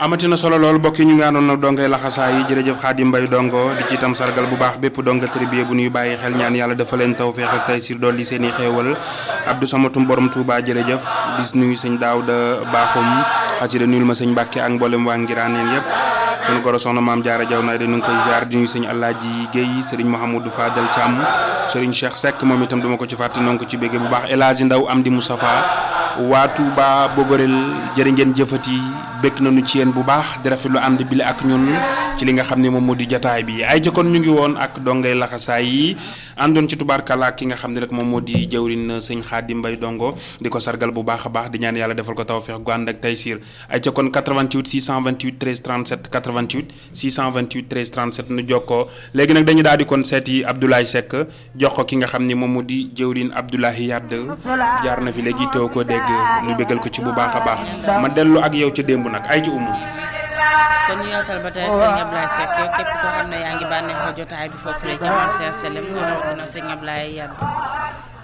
amati na solo lool mbokk yi ñu ngi àndoon nag dongay laxasaa yi jërëjëf Xaadim Mbay dongo di ci itam sargal bu baax bépp donga tribier bu ñuy bàyyi xel ñaan yàlla dafa leen tawfeex ak taysir dool li seen i xéewal Abdou Samatum borom Touba jërëjëf di nuyu sëñ Daawda Baaxum xasida nuyul ma sëñ Mbàkke ak mboolem waa Ngiraaneen yëpp sunu goro soxna maam Jaara Jaw naay dañu ngi koy ziar di nuyu sëñ Alaaji Géey sëriñ Mouhamadou Fadel Thiam sëriñ Cheikh Seck moom itam duma ko ci fàtte noo ngi ko ci bégge bu baax El Hadji Ndaw Amdi Moustapha waa Touba Bogorel jërë ngeen jëfati bëgg nañu ci yéen bu baax di rafetlu ànd bi la ak ñun ci li nga xam ne moom moo di jataay bi ay jëkkoon ñu ngi woon ak dongay laxasaay yi àndoon ci tubaarkala ki nga xam ne rek moom moo di jëwrin sëñ Xaadim Mbay dongo di ko sargal bu baax a baax di ñaan yàlla defal ko tawfeex gu ànd ak taysiir ay jëkkoon 88 628 13 37 88 628 13 37 nu jokkoo léegi nag dañu daal di kon seeti Abdoulaye Seck jox ko ki nga xam ne moom moo di jëwrin Abdoulaye Yadd jaar na fi léegi teew ko dégg ñu bégal ko ci bu baax a baax ma dellu ak yow ca démb nag ay ci umu kon ñu yowtal ba tey ak sëñ Ablaye Seck képp koo xam ne yaa ngi bànneexoo jotaay bi foofu la ca marché Selem rawatina sëñ Ablaye Yadd